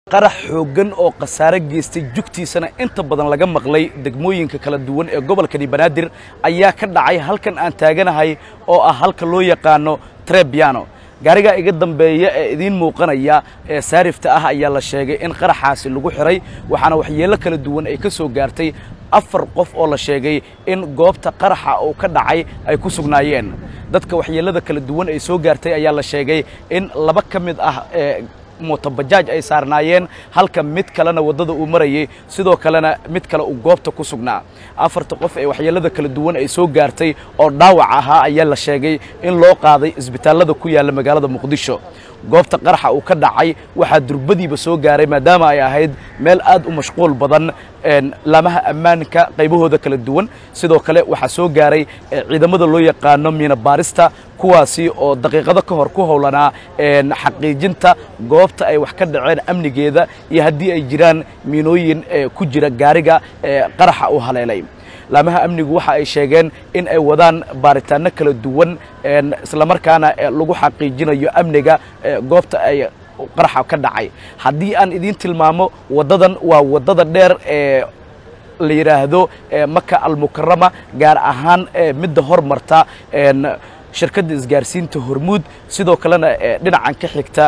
qarax xooggan oo khasaare geystay jugtiisana inta badan laga maqlay degmooyinka kala duwan ee gobolkani banaadir ayaa ka dhacay halkan aan taaganahay oo ah halka loo yaqaano trebiano gaarigaa iga dambeeya ee idiin muuqanaya ee saarifta ah ayaa la sheegay in qaraxaasi lagu xiray waxaana waxyeello kala duwan ay ka soo gaartay afar qof oo la sheegay in goobta qaraxa uu ka dhacay ay ku sugnaayeen dadka waxyeellada kala duwan ay soo gaartay ayaa la sheegay in laba ka mid ah ee mootobajaaj ay saarnaayeen halka mid kalena waddada uu marayay sidoo kalena mid kale uu goobta ku sugnaa afarta qof ee waxyeellada kala duwan ay soo gaartay oo dhaawac ahaa ayaa la sheegay in loo qaaday isbitaallada ku yaalla magaalada muqdisho goobta qaraxa uu ka dhacay waxaa durbadiiba soo gaaray maadaama ay ahayd meel aad u mashquul badan laamaha ammaanka qaybahooda kala duwan sidoo kale waxaa soo gaaray ciidamada loo yaqaano miina baarista kuwaasi oo daqiiqado ka hor ku howlanaa xaqiijinta goobta ay wax ka dhaceen amnigeeda iyo haddii ay jiraan miinooyin ku jira gaariga qaraxa uu haleelay laamaha amnigu waxa ay sheegeen in ay wadaan baaritaano kala duwan islamarkaana lagu xaqiijinayo amniga goobta ay qaraxa ka dhacay haddii aan idiin tilmaamo waddadan waa waddada dheer ee la yidhaahdo maka almukarama gaar ahaan midda hormarta shirkadda isgaarsiinta hormuud sidoo kalena dhinacan ka xigta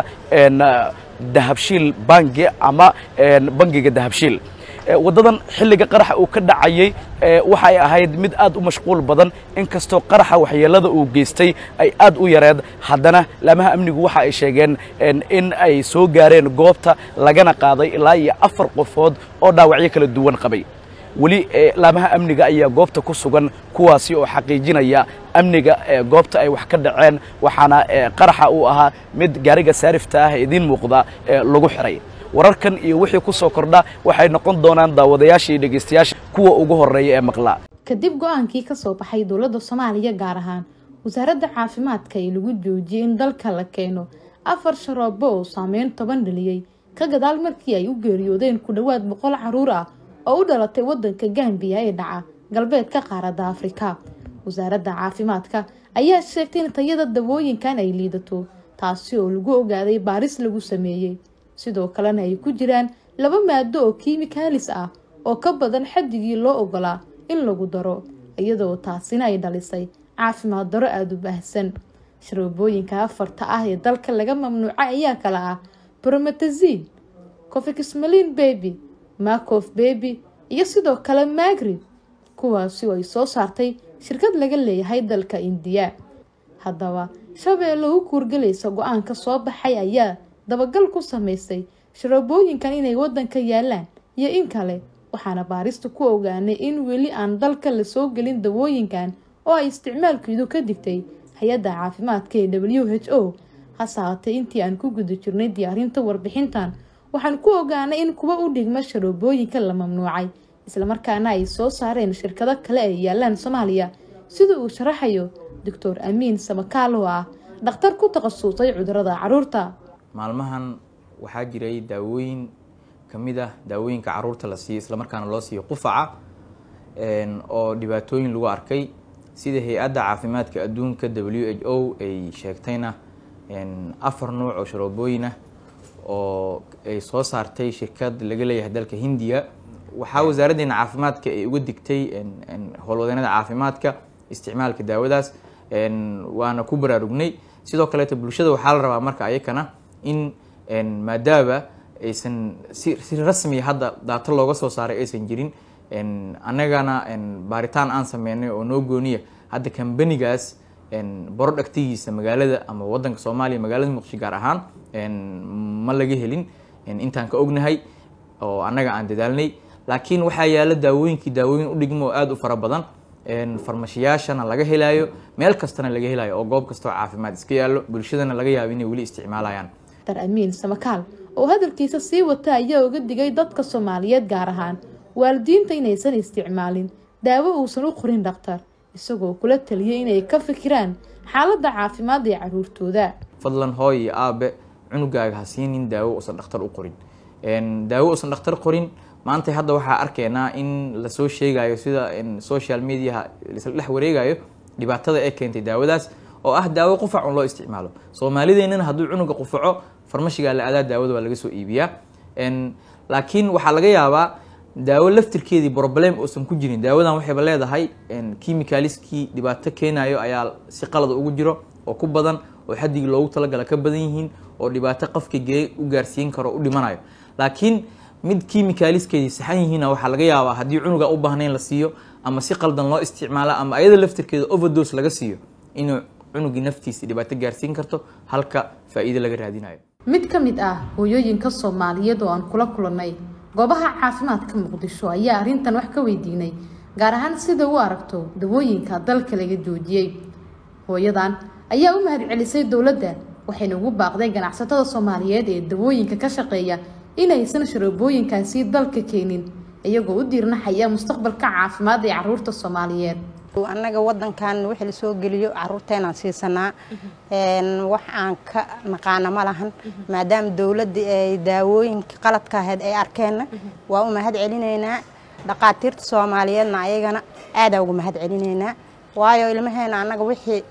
dahabshiil bangi ama bangiga dahabshiil waddadan xilliga qaraxa uu ka dhacayey waxay ahayd mid aad u mashquul badan inkastoo qaraxa waxyeellada uu geystay ay aad u yareed haddana laamaha amnigu waxa ay sheegeen in ay soo gaareen goobta lagana qaaday ilaa iyo afar qofood oo dhaawacyo kala duwan qabay weli laamaha amniga ayaa goobta ku sugan kuwaasi oo xaqiijinaya amniga goobta ay wax ka dhaceen waxaana qaraxa uu ahaa mid gaariga saarifta ah ee idiin muuqda lagu xiray wararkan iyo wixii ku soo kordha waxay noqon doonaan daawadayaasha iyo dhegaystayaasha kuwa ugu horreeya ee maqlaa kadib go-aankii ka soo baxay dowladda soomaaliya gaar ahaan wasaaradda caafimaadka ee lagu joojiyey in dalka la keeno afar sharoobo oo saameyn toban dhaliyey ka gadaal markii ay u geeriyoodeen ku dhowaad boqol caruur ah oo u dhalatay waddanka gambiya ee dhaca galbeedka qaaradda afrika wasaaradda caafimaadka ayaa sheegtay in tayada dawooyinkan ay liidato taasi oo lagu ogaaday baaris lagu sameeyey sidoo kalena ay ku jiraan laba maado oo kiimikaalis ah oo ka badan xaddigii loo ogolaa in lagu daro iyadoo taasina ay dhalisay caafimaad daro aada u baahsan sharoobooyinka afarta ah ee dalka laga mamnuucay ayaa kala ah brometazin cofixmalin baby macof baby iyo sidoo kale magrib kuwaasi oo ay soo saartay shirkad laga leeyahay dalka indiya haddaba shabeelle u kuurgalaysa go-aanka soo baxay ayaa dabagal ku sameysay sharoobooyinkan inay waddanka yaalaan iyo in kale waxaana baarista ku ogaanay in weli aan dalka lasoo gelin dawooyinkan oo ay isticmaalkeedu ka digtay hay-adda caafimaadka ee w h o hase haatee intii aan ku guda jirnay diyaarinta warbixintan waxaan ku ogaanay in kuwa u dhigma sharoobooyinka la mamnuucay islamarkaana ay soo saareen shirkado kale ay yaalaan soomaaliya sida uu sharaxayo doctor amiin samakaal oo ah dhakhtar ku takhasusay cudurada caruurta maalmahan waxaa jiray daawooyin ka mid ah daawooyinka caruurta la siiyo islamarkaana loo siiyo qufaca oo dhibaatooyin lagu arkay sida hay-adda caafimaadka adduunka w h o ay sheegtayna afar nuuc oo sharoobooyin ah oo ay soo saartay shirkad laga leeyahay dalka hindiya waxaa wasaaraddeena caafimaadka ay uga digtay howlwadeenada caafimaadka isticmaalka daawadaas waana ku baraarugnay sidoo kaleeto bulshada waxaa la rabaa marka ayakana in maadaaba aysan si si rasmiya hadda daato looga soo saaray aysan jirin annagana baaritaan aan sameynay oo noo gooniya hadda kambanigaas borodhagtigiisa magaalada ama wadanka soomaaliya magaalada muqdisho gaar ahaan ma laga helin intaan ka ognahay oo annaga aan dadaalnay laakiin waxaa yaala daawooyinkii daawooyin u dhigmo oo aada u fara badan farmashiyaashana laga helaayo meel kastana laga helayo oo goob kastoo caafimaad iska yaallo bulshadana laga yaabo inay weli isticmaalayaan dr amiin samakaal oo hadalkiisa sii wata ayaa uga digay dadka soomaaliyeed gaar ahaan waalidiinta inaysan isticmaalin daawo uusan u qorin dhakhtar isagoo kula taliyay inay ka fikiraan xaaladda caafimaad ee caruurtooda fadlan hooy iyo aabe cunugaaga ha siinin daawo uusan dhakhtar u qorin daawo uusan dhakhtar qorin maanta hadda waxaa arkaynaa in lasoo sheegayo sida social mediaha lasla dhex wareegayo dhibaatada ee keentay daawadaas oo ah daawo qufac un loo isticmaalo soomaalideennana hadduu cunuga qufaco farmashigaa la adaa daawada waa laga soo iibiyaa laakiin waxaa laga yaabaa daawo laftirkeedii problem uusan ku jirin daawadan waxayba leedahay chemicaliskii dhibaato keenayo ayaa si qalada ugu jiro oo ku badan oo xadigii loogu talagala ka badan yihiin oo dhibaato qofka gee u gaarsiin karo u dhimanayo laakiin mid chemicaliskeedii saxan yihiina waxaa laga yaabaa haddii cunuga u baahnayn la siiyo ama si qaldan loo isticmaalo ama ayada laftirkeeda overdose laga siiyo inuu cunugii naftiisa dhibaato gaarsiin karto halka faa'iido laga raadinayo mid ka mid ah hooyooyinka soomaaliyeed oo aan kula kulannay goobaha caafimaadka muqdisho ayaa arrintan wax ka weydiinay gaar ahaan sida u aragto dawooyinka dalka laga joojiyey hooyadan ayaa u mahad celisay dowladda waxayna ugu baaqday ganacsatada soomaaliyeed ee dawooyinka ka shaqeeya inaysan sharoobooyinkaasi dalka keenin iyagoo u diirnaxaya mustaqbalka caafimaad ee caruurta soomaaliyeed annaga wadankan wixii la soo geliyo caruurteenaan siisanaa wax aan ka naqaana ma lahan maadaama dowladda ay daawooyinka qaladka ahayd ay arkeenna waa u mahad celinaynaa dhaqaatiirta soomaaliyeedna ayagana aadaa ugu mahad celinaynaa waayo ilmaheena annaga wixii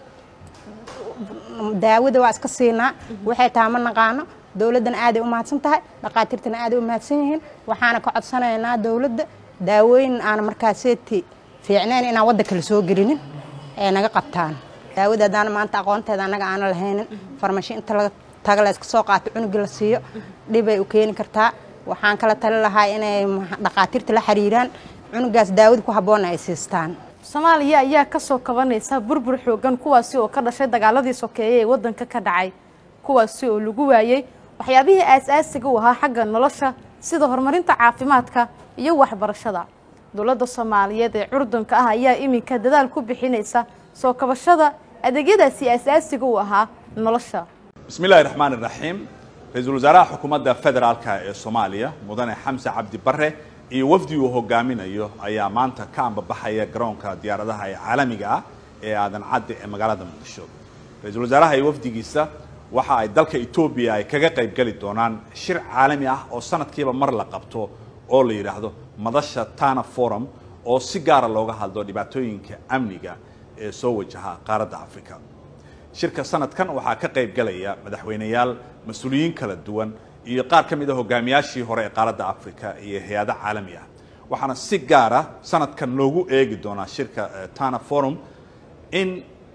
daawada waa iska siinaa waxay taha ma naqaano dowladdana aaday u mahadsan tahay dhaqaatiirtana aaday u mahadsan yihiin waxaana ka codsanaynaa dowladda daawooyin aan markaaseeti fiicnayn inaan waddanka la soo gelinin ee naga qabtaan daawada haddaan maanta aqoonteeda annaga aana lahaynin farmashi inta laga taga la iska soo qaato cunugii la siiyo dhibay u keeni kartaa waxaan kala tali lahaa inay dhaqaatiirta la xiriiraan cunugaas daawada ku habboonna ay siistaan soomaaliya ayaa kasoo kabanaysa burbur xoogan kuwaasi oo ka dhashay dagaaladii sokeeye ee waddanka ka dhacay kuwaasi oo lagu waayey waxyaabihii aas-aasiga u ahaa xagga nolosha sida horumarinta caafimaadka iyo waxbarashada dowladda soomaaliyeed ee curdunka ah ayaa iminka dadaal ku bixinaysa soo kabashada adeegyadaasi aas-aasiga u ahaa nolosha bismi illaahi raxmaan iraxiim ra-iisul wasaaraha xukuumadda federaalka ee soomaaliya mudane xamse cabdi bare iyo wafdi uu hogaaminayo ayaa maanta ka ambabaxaya garoonka diyaaradaha ee caalamiga ah ee aadan cadde ee magaalada muqdisho ra-iisul wasaaraha iyo wafdigiisa waxa ay dalka etoobiya ay kaga qayb geli doonaan shir caalami ah oo sanadkiiba mar la qabto oo la yidhaahdo madasha tana forum oo si gaara looga hadlo dhibaatooyinka amniga ee soo wajaha qaaradda africa shirka sanadkan waxaa ka qayb galaya madaxweyneyaal mas-uuliyiin kala duwan iyo qaar ka mid a hogaamiyaashii hore ee qaaradda africa iyo hay-ado caalami ah waxaana si gaara sanadkan loogu eegi doonaa shirka tana forum in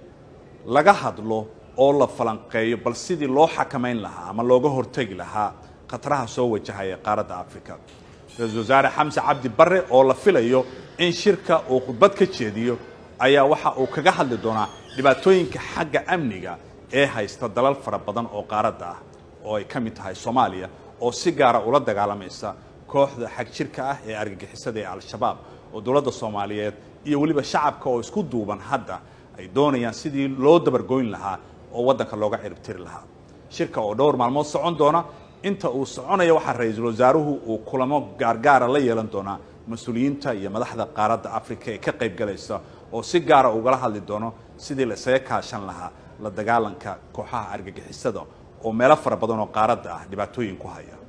laga hadlo oo la falanqeeyo bal sidii loo xakamayn lahaa ama looga hortegi lahaa khataraha soo wajahaya qaaradda africa ra-iisul wasaare xamse cabdi bare oo la filayo in shirka uu khudbad ka jeediyo ayaa waxa uu kaga hadli doonaa dhibaatooyinka xagga amniga ee haysta dalal fara badan oo qaaradda ah oo ay ka mid tahay soomaaliya oo si gaara ula dagaalamaysa kooxda xag jirka ah ee argagixisada ee al-shabaab oo dowladda soomaaliyeed iyo weliba shacabka oo isku duuban hadda ay doonayaan sidii loo dabargoyn lahaa oo waddanka looga ciribtiri lahaa shirka oo dhowr maalmood socon doona inta uu soconaya waxaa ra-iisul wasaaruhu uu kulamo gaargaara la yeelan doonaa mas-uuliyiinta iyo madaxda qaaradda africa ee ka qayb galaysa oo si gaara ugala hadli doono sidii la isaga kaashan lahaa la dagaalanka kooxaha argagixisada oo meelo fara badan oo qaaradda ah dhibaatooyin ku haya